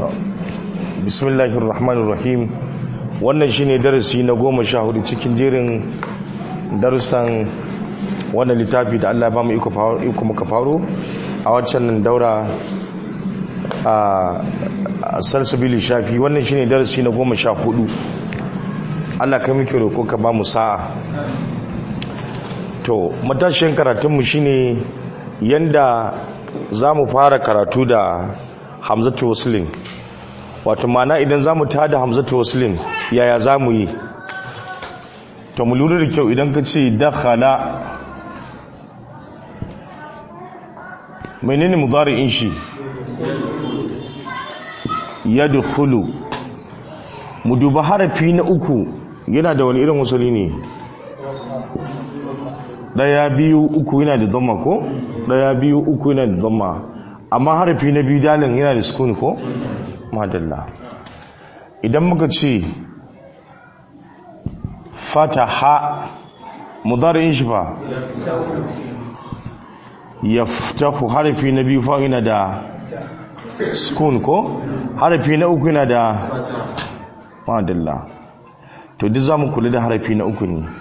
bismillahir rahmanir rahim wannan shine darasi na goma sha hudu cikin jerin darussan wannan littafi da Allah ba mu iko muka faro a waccan nan daura a salsabili shafi wannan shine darasi na goma sha hudu Allah ka muke roƙo ka ba mu sa'a to matashin karatunmu shine yanda za mu fara karatu da hamzatu waslin wato mana idan za mu tada hamzatu waslin yaya za mu yi to mu lura da kyau idan ka ce dakhala menene mudari'in shi yadkhulu mu duba harafi na uku yana da wani irin wasali ne daya biyu uku yana da dhamma ko daya biyu uku yana da dhamma amma harafi na biyu dalin yana da sukuni ko madalla idan muka ce fataha mudari'in shi fa yaftahu harafi na biyu fa yana da sukun ko harafi na uku yana da madalla to duk zamu kula da harafi na uku ne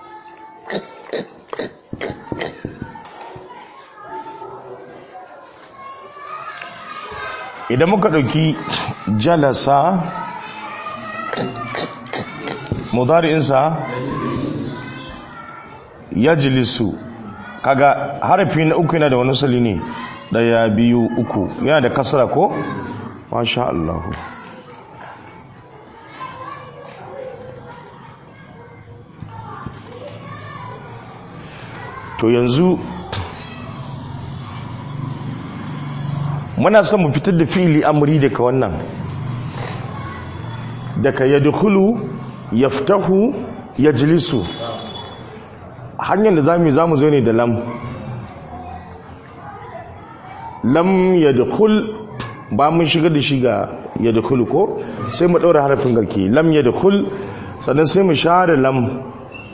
idan muka ɗauki jalasa mudari'insa ya jilisu kaga harafi na uku yana da wani sali ne ɗaya biyu uku yana da kasara ko? masha Allah to yanzu muna son mu fitar da fili amri daga wannan daga yadkhulu yaftahu yajlisu hanyar da zamu zamu zo ne da lam lam yadkhul ba mun shiga da shi ga yadkhulu ko sai mu daura harafin garki lam yadkhul sannan sai mu share lam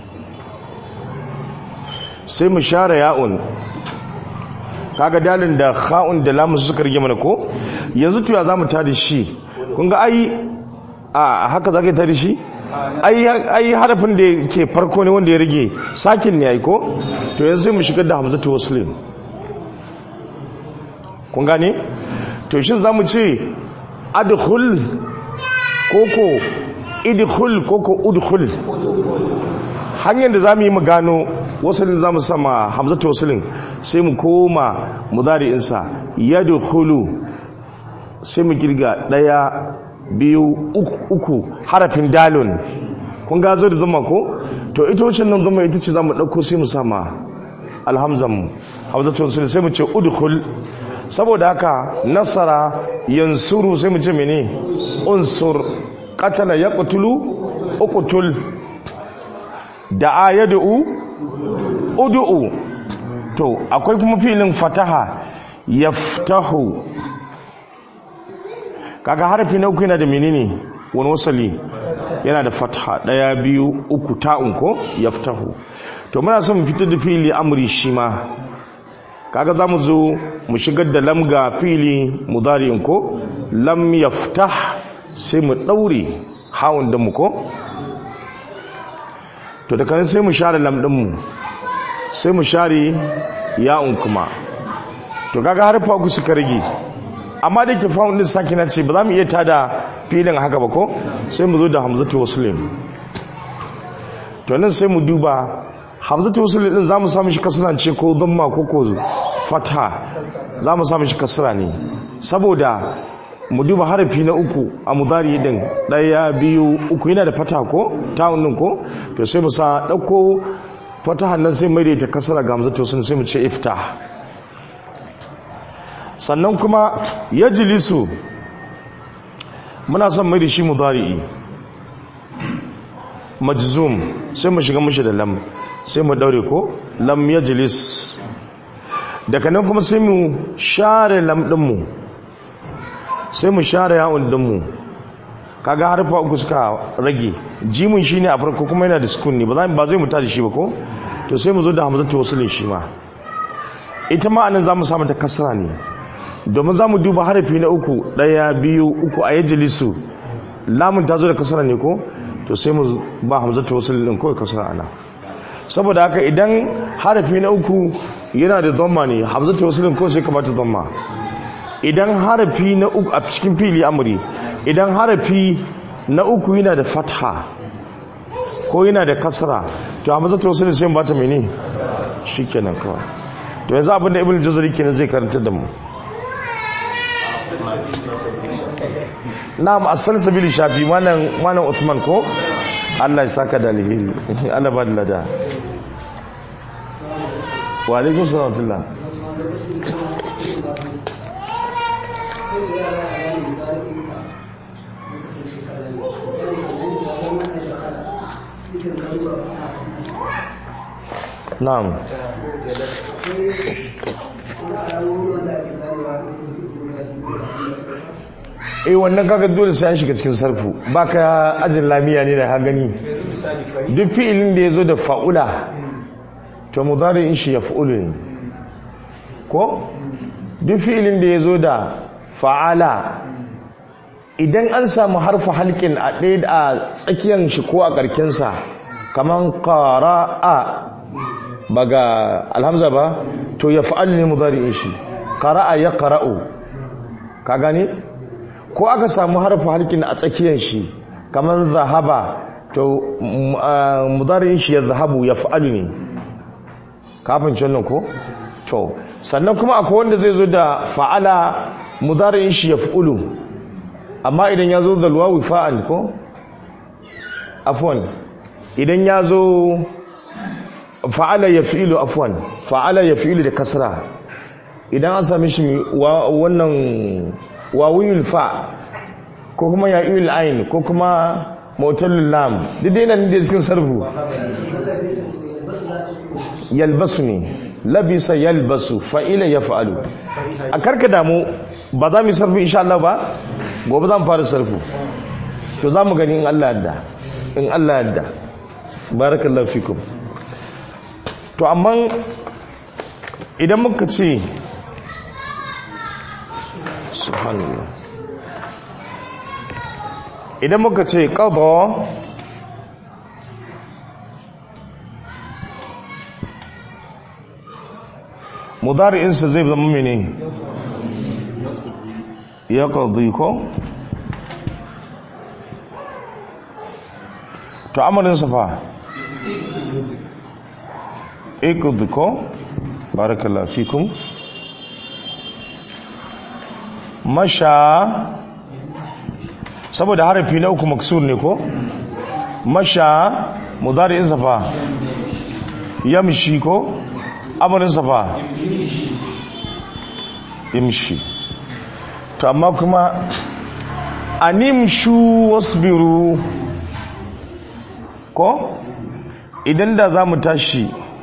sai mu share ya'un kaga dalin da kha'un da lamun suka rige mana ko yanzu tuya zamu ta da shi kun ga ai a haka zaka ta da shi ai ai harafin da ke farko ne wanda ya rige sakin ne ai ko to yanzu sai mu shigar da hamzatu waslim kun gane to shin zamu ce adkhul koko idkhul koko udkhul hanyar da zamu yi mu gano wasalin za mu sama hamzatu wasalin sai mu koma mudari'insa yadkhulu sai mu girga daya biyu uku harafin dalun kun ga zo da zama ko to ita wacce nan zama ita ce za mu ɗauko sai mu sama alhamzan mu hamzatu wasalin sai mu ce udkhul saboda haka nasara yansuru sai mu ce mene unsur qatala yaqtulu uqtul da'a yad'u udu'u to akwai kuma filin fataha yaftahu kaga harafi na uku yana da menene wani wasali yana da fataha daya biyu uku ta'un ko yaftahu to muna son mu fitar da fili amri shi ma kaga zamu zo mu shigar da lam ga fili mudari'in ko lam yaftah sai mu daure hawun da mu ko to da kan sai mu share lam din mu sai mu share ya'un kuma to kaga harfa ku suka rage amma da ke fa'un din sakina ce ba za mu iya tada filin haka ba ko sai mu zo da hamzatu muslim to nan sai mu duba hamzatu muslim din zamu samu shi kasra ce ko dhamma ko ko fatha zamu samu shi kasra ne saboda mu duba harafi na uku a mudari din daya biyu uku yana da fata ko ta'un din ko to sai mu sa dauko fatahan nan sai mai ta kasara ga hamzatu sun sai mu ce iftah sannan kuma yajlisu muna son mai da shi mudari'i majzum sai mu shiga mushi da lam sai mu daure ko lam yajlis daga nan kuma sai mu share lam din mu sai mu share yawon din mu kaga harfa uku suka rage jimin shine a farko kuma yana da sukun ne ba zai muta da shi ba ko to sai mu zo da hamzatu wasulin shi ma ita ma anan zamu samu ta kasra ne domin za mu duba harafi na uku ɗaya biyu uku a yajilisu lamun ta zo da kasara ne ko to sai mu ba hamzatu wasu ɗin kawai kasara ana saboda haka idan harafi na uku yana da zomma ne hamzatu wasu ɗin kawai sai kamata zomma idan harafi na uku a cikin fili amuri idan harafi na uku yana da fatha ko yana da kasara to hamzatu wasu ɗin sai ba ta mene shi kenan kawai to yanzu abinda ibn jazari kenan zai karanta da mu na'am asal sabili shafi malam malam Uthman ko Allah ya saka da alheri Allah ba da lada wa alaikum salam tullah na'am eh wannan kaga dole sai an shiga cikin sarfu baka ajin lamiya ne da ha gani duk fi'ilin da yazo da fa'ula to mudari'in shi yaf'ulu ne ko duk fi'ilin da yazo da fa'ala idan an samu harfa halkin a ɗaya a tsakiyar shi ko a ƙarƙin sa kaman qara'a ba ga alhamza ba to yaf'al ne mudari'in shi qara'a yaqra'u ka gane ko aka samu harfa harkin a tsakiyar shi kamar zahaba to mudarin shi ya zahabu ya fa'alu ne kafin cannan ko to sannan kuma akwai wanda zai zo da fa'ala mudarin shi ya fa'ulu amma idan ya zo da luwawi fa'al ko afwan idan ya zo fa'ala ya fi'ilu afwan fa'ala ya fi'ilu da kasra idan an sami shi wannan wawiyul fa ko kuma ya'il ain ko kuma motalul lam duk dai nan da cikin sarfu yalbasu ne labisa yalbasu fa'ila yaf'alu a karka damu ba za mu sarfu insha Allah ba gobe za mu fara sarfu to za mu gani in Allah yadda in Allah yadda barakallahu fikum to amma idan muka ce subhanallah idan muka ce qada mudari'insa zai zama mene ya qadi ko to amarinsa fa iqdi ko barakallahu fikum masha saboda harafi na uku maksur ne ko masha mudari'in safa yamshi ko amarin safa yamshi to amma kuma animshu wasbiru ko idan da za mu tashi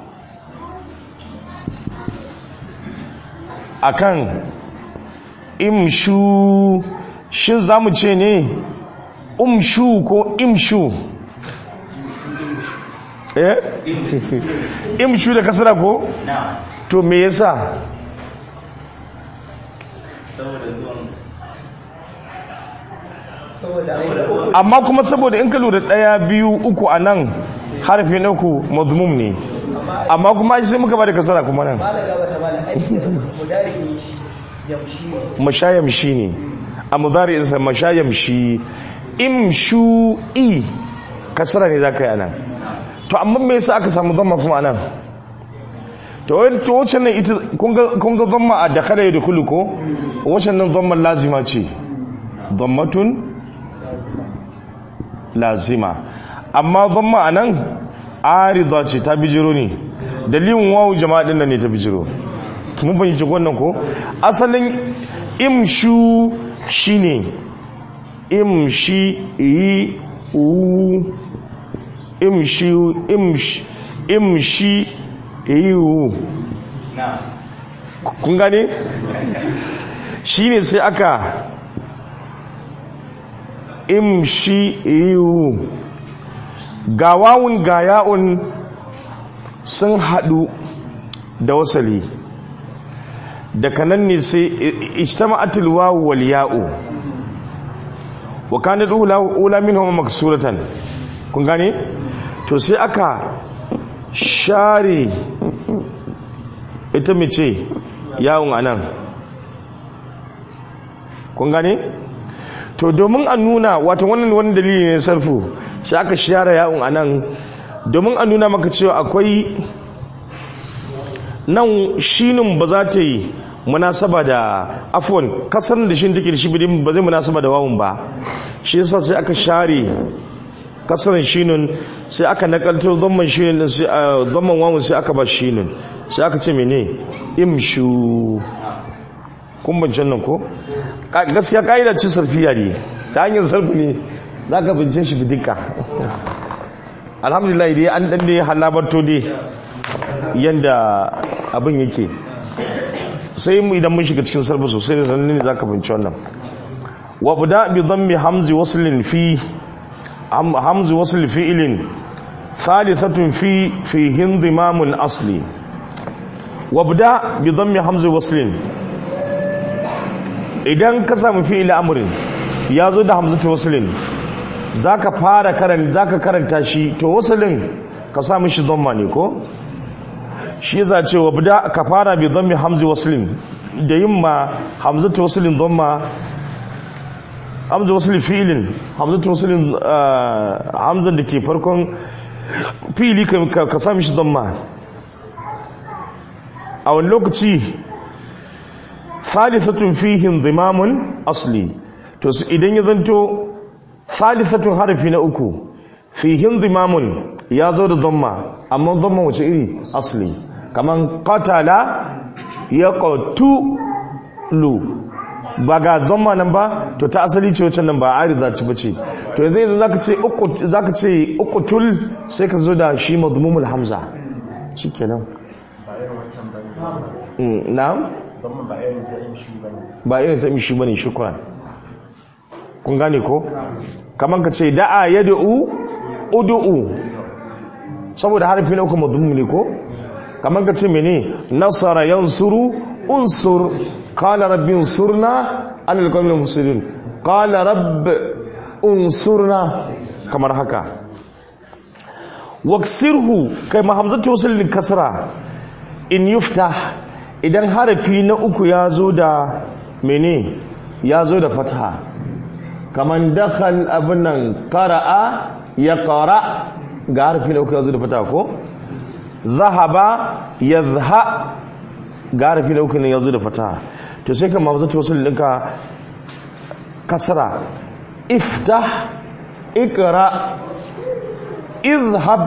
akan imshu shin za mu ce ne umshu ko imshu eh imshu da kasara ko to me yasa amma kuma saboda in ka lura daya biyu uku a nan harfi na uku mazmum ne amma kuma sai muka ba da kasara kuma nan mashayamshi ne a mudari'insa mashayamshi imshu i kasara ne za ka yi anan to amma me yasa aka samu zama kuma anan to wacce nan ita kun ga zama a dakara ya dukulu ko wacce nan zama lazima ce zammatun lazima amma zama a nan arida ce ta bijiro ne dalilin wawu jama'a din nan ne ta bijiro mun fahimci wannan ko asalin imshu shine imshi yi u imshi imshi imshi yi u kun gane shine sai aka imshi yi u ga wawun ga ya'un sun haɗu da wasali daga nan ne sai ijtama'atul wawu wal ya'u wa kanat ula ula minhum maksuratan kun gane to sai aka share ita mace yawon anan kun gane to domin a nuna wata wannan wani dalili ne sarfu sai aka share yawon anan domin a nuna maka cewa akwai nan shinin ba za ta yi munasaba da afwan kasar da shi take da shi bidin ba zai munasaba da wawun ba shi yasa sai aka share kasar shinin sai aka nakalto dhamman shinin din sai dhamman wawun sai aka ba shinin sai aka ce mene imshu kun bincin nan ko gaskiya ka'ida ce sarfiya ne ta hanyar sarfi ne za ka bince shi bidika alhamdulillah dai an dan dai halabarto dai yanda abin yake sai mu idan mun shiga cikin sarfa sosai da sanin ne zaka binci wannan wa buda bi dhammi hamzi waslin fi hamzi wasl fi'lin thalithatun fi fi hindimamun asli wa buda bi dhammi hamzi waslin idan ka samu fi'il amrin ya zo da hamzatu waslin zaka fara karanta zaka karanta shi to waslin ka sa mishi dhamma ne ko shi yasa cewa bida ka fara bi dhammi hamzi waslin da yimma hamzatu waslin dhamma hamza waslin fi'lin hamzatu waslin hamzan da ke farkon fi'li ka ka sa mishi dhamma a wani lokaci thalithatun fihi dhimamun asli to idan ya zanto thalithatun harfi na uku fihin dhimamun ya zo da dhamma amma dhamma wace iri asli kaman qatala ya qatulu ba ga dhamma nan ba to ta asali ce wacce nan ba arida ce bace to yanzu yanzu zaka ce uku zaka ce uqtul sai ka zo da shi madmumul hamza shikenan na'am ba irin ta mishi bane shukran kun gane ko kaman ka ce da'a yad'u ud'u saboda harfi na uku madhum ne ko kaman ka ce mene nasara yansuru unsur qala rabbi unsurna ala alqawmil mufsidin qala rabb unsurna kamar haka waksirhu kai mahamzatu wasl kasra in yuftah idan harafi na uku ya zo da mene ya zo da fatha kaman dakhal abinan qara'a ya qara ga harfi na uku ya zo da fatha ko zahaba yazha ga harfi na uku ne ya zo da fatha to sai kan mabzatu wasul dinka kasra iftah ikra izhab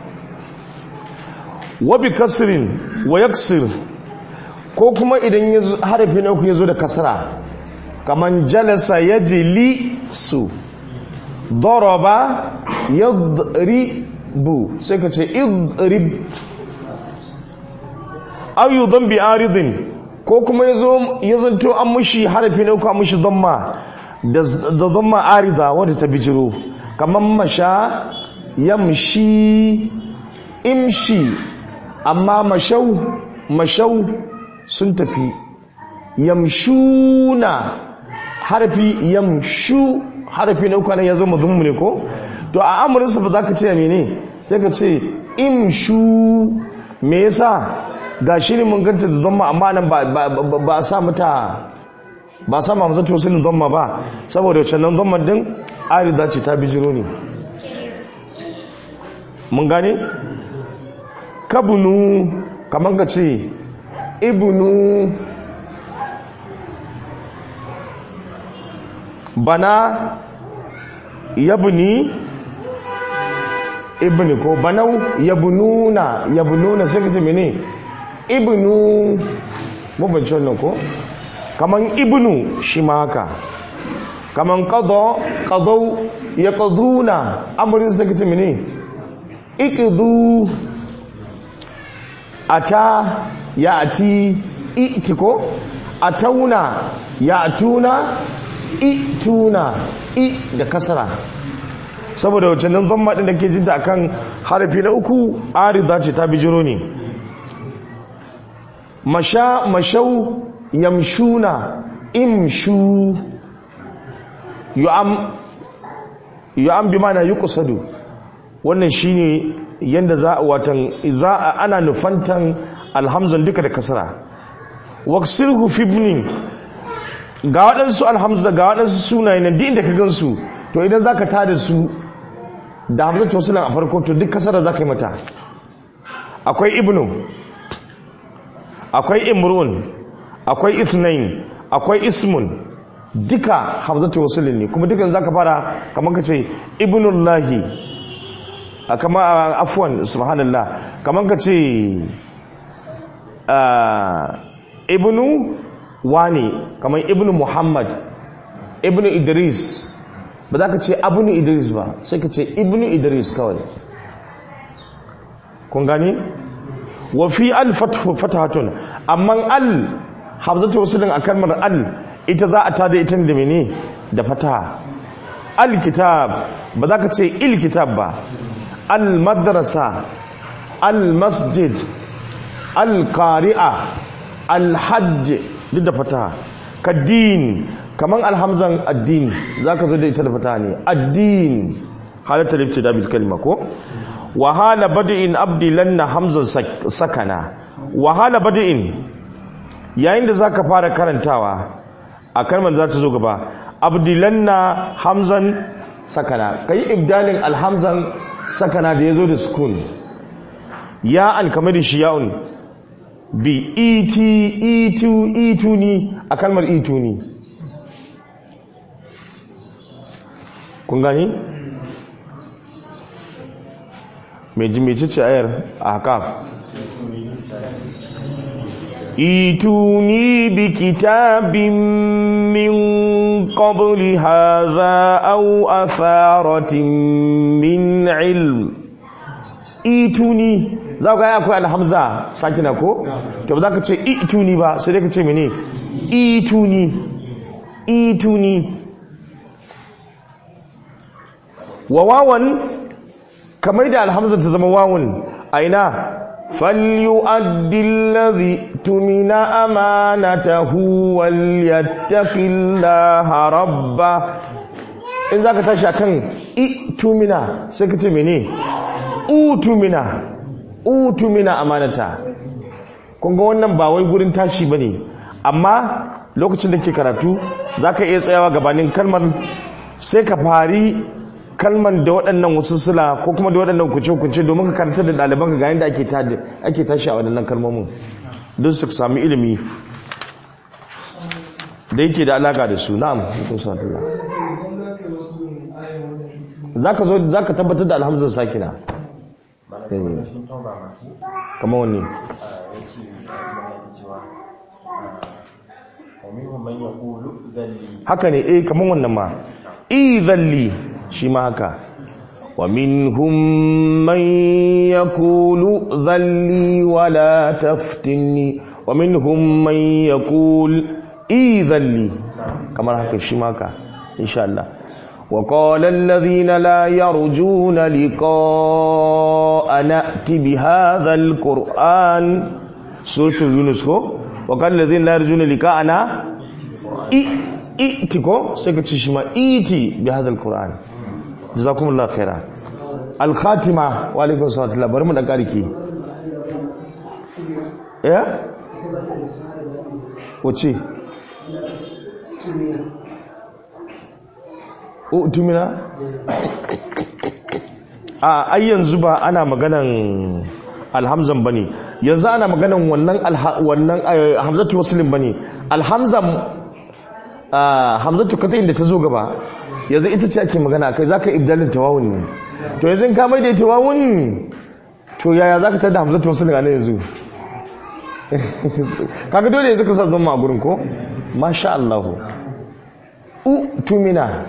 wa bi kasrin wa yaksir ko kuma idan harafi na uku ya zo da kasra kaman jalasa ya jili su daraba yadribu sai ka ce idrib ayu don bi aridin ko kuma ya zanto an mushi harafi na uku an mushi damma da damma arida wadda ta bijiro kaman masha yamshi imshi amma mashau mashau sun tafi yamshuna harfi yamshu harfi na uku ya zama zummu ne ko to a amurinsa ba za ka ce mene sai ka ce imshu me yasa ga shi ne mun ganta da zama amma nan ba a sa mata ba a sa ma mazata wasu zama ba saboda wacce nan zama din arida ce ta bijiro ne mun gane kabunu kamar ka ce ibnu bana yabni ibni ko banau yabnuna yabnuna sai kace mene ibnu mabanci wannan ko kaman ibnu shi ma haka kaman qada qadau yaqduna amrin sai kace mene iqdu ata ya'ti itiko atauna ya'tuna ituna i da kasara saboda wacce nan zama ɗin da ke jinta akan harafi na uku arida ce ta bijiro ne masha mashau yamshuna imshu yu'am yu'am bi mana yuqsadu wannan shine yanda za a watan za a ana nufantan alhamzan duka da kasra waqsilhu fi ibnin ga waɗansu alhamza ga waɗansu sunaye nan duk inda ka gansu to idan zaka tada su da hamzatu wasilan a farko to duk kasara zaka yi mata akwai ibnu akwai imrun akwai isnain akwai ismun duka hamzatu wasilin ne kuma dukan zaka fara kamar kace ibnullahi kama afwan subhanallah kamar kace ibnu wani kamar ibnu muhammad ibnu idris ba za ka ce abnu idris ba sai ka ce ibnu idris kawai kun gani wa fi al fatahatun amma al hamzatu wasilin a kalmar al ita za a tada ita da mene da fataha al kitab ba za ka ce il kitab ba al madrasa al masjid al qari'a al hajj duk da fataha kaddin kaman alhamzan addini za ka zo da ita da fataha ne addin halatta da bil kalma ko wahala bada'in abdilanna hamzan sakana wahala bada'in yayin da zaka fara karantawa a kalmar za ta zo gaba abdilanna hamzan sakana kai ibdalin alhamzan sakana da yazo da sukun ya an kamar shi ya'un bi iti itu ituni a kalmar ituni kun gani mai jimece ayar a haka ituni bi kitabin min qabli hadha aw atharatin min ilm ituni za ku yi akwai alhamza sakina ko to ba za ka ce ituni ba sai dai ka ce mene ituni ituni wa wawan kamar da alhamza ta zama wawun a ina falyu'addi allazi tumina amanatahu wal yattaqillaha rabba in zaka tashi akan i tumina sai ka ce mene utumina utumina amanata kun ga wannan ba wai gurin tashi bane amma lokacin da ke karatu zaka iya tsayawa gabanin kalmar sai ka fari kalman da waɗannan wasu sula ko kuma da waɗannan kuce-kuce domin ka karanta da ɗaliban ka ga yadda ake tashi a waɗannan kalmomin don su sami ilimi da yake da alaƙa da su na'am hukun satula za ka tabbatar da alhamzar sakina kama wani haka ne eh kamar wannan ma idhalli shi ma haka wa minhum man yaqulu dhalli wa la taftinni wa minhum man yaqul idhalli kamar haka shi ma haka insha Allah wa qala alladhina la yarjuna liqa'a na'ti bi hadha alquran suratul yunus ko wa qala alladhina la yarjuna liqa'ana iti ko sai ka ci shi ma iti bi hadal qur'an jazakumullahu khaira al khatima wa alaikum assalam bari mu da kariki ya wace o tumina a ai yanzu ba ana maganan alhamzan bane yanzu ana maganan wannan wannan hamzatu muslim bane alhamzan hamzatu kata inda ta zo gaba yanzu ita ce ake magana kai zaka ibdalin tawawun ne to yanzu ka mai da tawawun to yaya zaka tada hamzatu muslim ne yanzu kaga dole yanzu ka sa zama a gurin ko masha Allah u tumina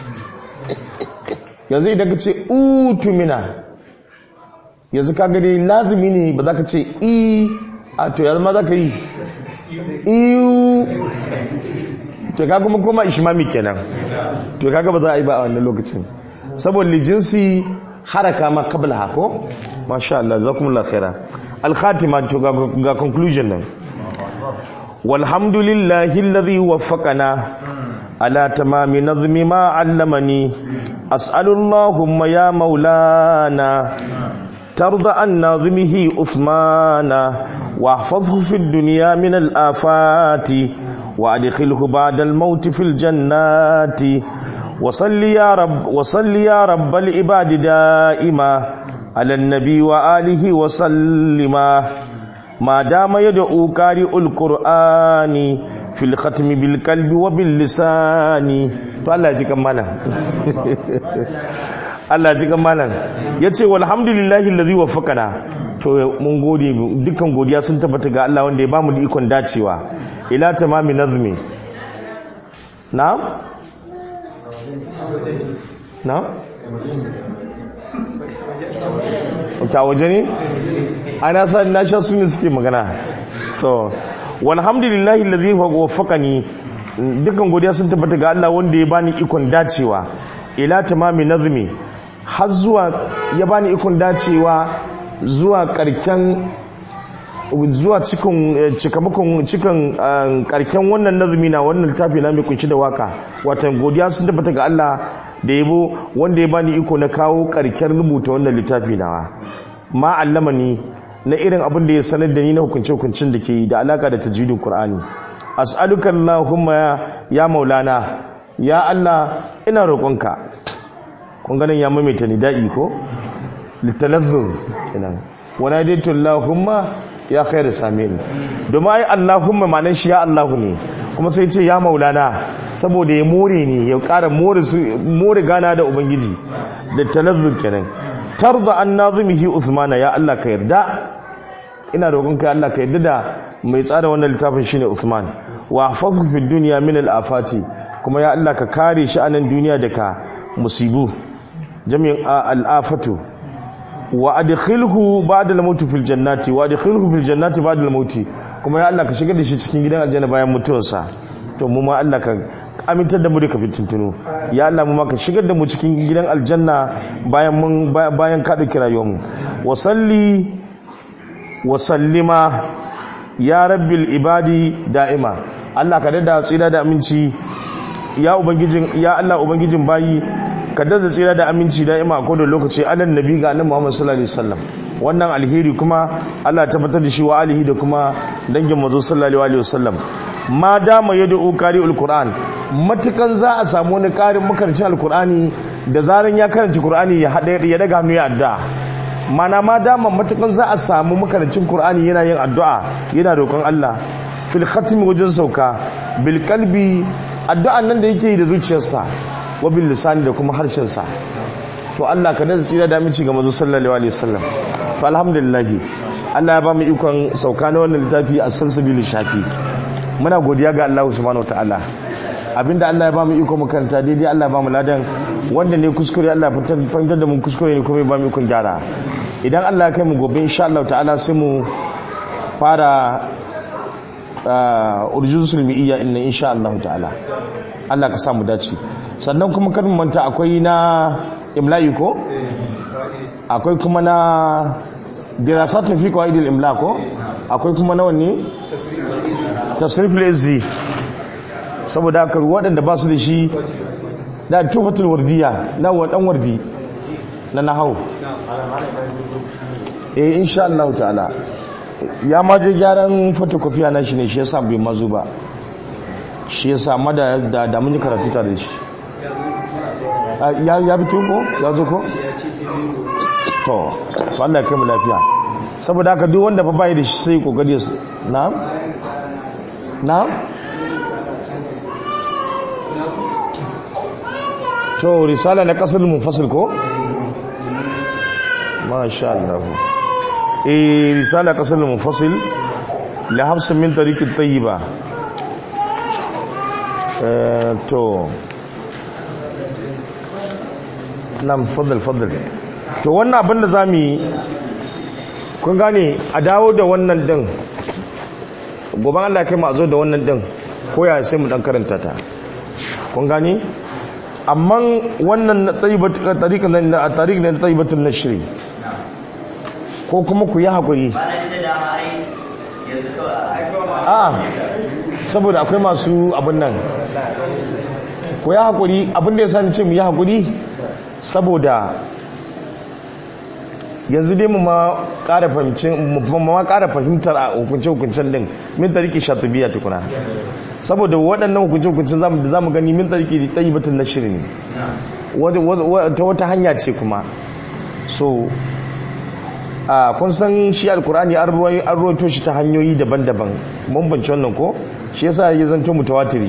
yanzu idan ka ce u tumina yanzu kaga dai lazimi ne ba za ka ce i a to yanzu ma za ka yi iyu to kaga kuma koma ishmami kenan to kaga ba za a yi ba a wannan lokacin saboda lijinsi haraka ma kabla hako masha Allah zakumullahu khaira al-khatima to ga conclusion nan walhamdulillahi alladhi waffaqana ala tamami nazmi ma 'allamani as'alullahumma ya maulana ترضى عن ناظمه أثمانا واحفظه في الدنيا من الآفات وأدخله بعد الموت في الجنات وصل يا رب وصل يا رب العباد دائما على النبي وآله وسلم ما دام يدعو قارئ القرآن في الختم بالقلب وباللسان والله يجيك مالا Allah ji malam ya ce walhamdulillahi allazi waffaqana to mun gode dukkan godiya sun tabbata ga Allah wanda ya bamu da ikon dacewa ila tamami nazmi na na ta waje ne ana sa na sha su ne suke magana to walhamdulillahi allazi waffaqani dukkan godiya sun tabbata ga Allah wanda ya bani ikon dacewa ila tamami nazmi har zuwa ya bani ikon dacewa zuwa karken zuwa cikin cikamakon cikin karken wannan nazumi na wannan littafi na mai kunshi da waka watan godiya sun tabbata ga Allah da yabo wanda ya bani iko na kawo karken rubuta wannan littafi nawa ma allamani na irin abin da ya sanar da ni na hukunce hukuncin da ke da alaka da tajwidin Qur'ani as'aluka Allahumma ya maulana ya Allah ina roƙonka kun ganin ya maimaita ni da'i ko litalazzuz kenan wana daitu Allahumma ya khairu samin domin ai Allahumma ma'anar shi ya Allahu ne kuma sai ce ya maulana saboda ya more ne ya ƙara more su more gana da ubangiji da talazzuz kenan tarda an nazimihi Uthmana ya Allah ka yarda ina roƙon ka Allah ka yarda da mai tsara wannan littafin shine Uthman wa hafazhu fid dunya min al-afati kuma ya Allah ka kare shi a nan duniya daga musibu jami'in al'afatu wa adkhilhu ba'da al-maut fil jannati wa adkhilhu fil jannati ba'da al-maut kuma ya Allah ka shigar da shi cikin gidan aljanna bayan mutuwarsa to mu ma Allah ka amintar da mu da kafin tuntunu ya Allah mu ma ka shigar da mu cikin gidan aljanna bayan mun bayan ka dauki rayuwar mu wa salli wa sallima ya rabbil ibadi da'ima Allah ka dada tsira da aminci ya ubangijin ya Allah ubangijin bayi ka dada tsira da aminci da'ima ko da lokaci alan nabi ga annabi Muhammad sallallahu alaihi wasallam wannan alheri kuma Allah tabbatar da shi wa alihi da kuma dangin manzo sallallahu alaihi wasallam ma dama yad'u qari'ul qur'an matukan za a samu wani karin makarancin alqur'ani da zaran ya karanta qur'ani ya hada ya daga hannu ya addu'a mana ma dama matukan za a samu makarancin qur'ani yana yin addu'a yana roƙon Allah fil khatmi wajen sauka bil qalbi addu'an nan da yake yi da zuciyarsa wa bil lisani da kuma harshen sa to Allah ka da tsira da mici ga manzo sallallahu alaihi wasallam to alhamdulillah Allah ya ba mu ikon sauka na wannan littafi a salsabil shafi muna godiya ga Allah subhanahu wataala abinda Allah ya ba mu iko makaranta daidai Allah ya ba mu ladan wanda ne kuskure Allah ya fahimtar da mu kuskure ne kuma ya ba mu ikon gyara idan Allah ya kai mu gobe insha Allah ta'ala sai mu fara urjun sulmi'iyya inna insha Allah ta'ala Allah ka samu dace sannan kuma kan manta akwai na imla'i ko akwai kuma na dirasat fi qawaid al-imla ko akwai kuma na wanne tasrif al-izzi saboda haka waɗanda ba su da shi da tufatul wardiya na wadan wardi na nahau eh insha Allah ta'ala ya ma je gyaran photocopy na shi ne shi yasa bai mazu ba shi yasa ma da da mun yi karatu tare da shi ya ya bi ko ya zo ko to Allah ya kai mu lafiya saboda haka duk wanda fa bai da shi sai kokari na na to risala na kasar munfasil ko masha Allah eh risala kasar munfasil la hafs min tariq at-tayyiba eh to nam fadal fadal to wannan abin da zamu yi kun gane a dawo da wannan din gobe Allah kai mu a zo da wannan din ko ya sai mu dan karanta ta kun gane amma wannan tariƙa na tariƙa na tariƙatun nashri ko kuma ku yi haƙuri a saboda akwai masu abin nan ku ya haƙuri abin da ya sani ce mu yi haƙuri saboda yanzu dai mu ma ƙara fahimtar a hukunce-hukuncen din min tariki shatubiya tukuna saboda waɗannan hukunce-hukuncen da za mu gani min tariki ɗayi batun na shirin ta wata hanya ce kuma so a kun san shi alkur'ani an ruwaito shi ta hanyoyi daban-daban bambanci wannan ko shi yasa ya zanto mutawatiri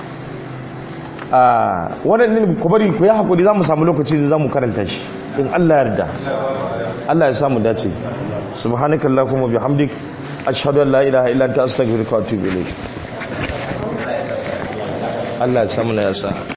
a waɗannan ku bari ku yi haƙuri za mu samu lokaci da za mu karanta shi in Allah yarda Allah ya samu dace subhanaka allahumma bihamdik ashhadu an la ilaha illa anta astaghfiruka wa atubu ilayk Allah ya samu na yasa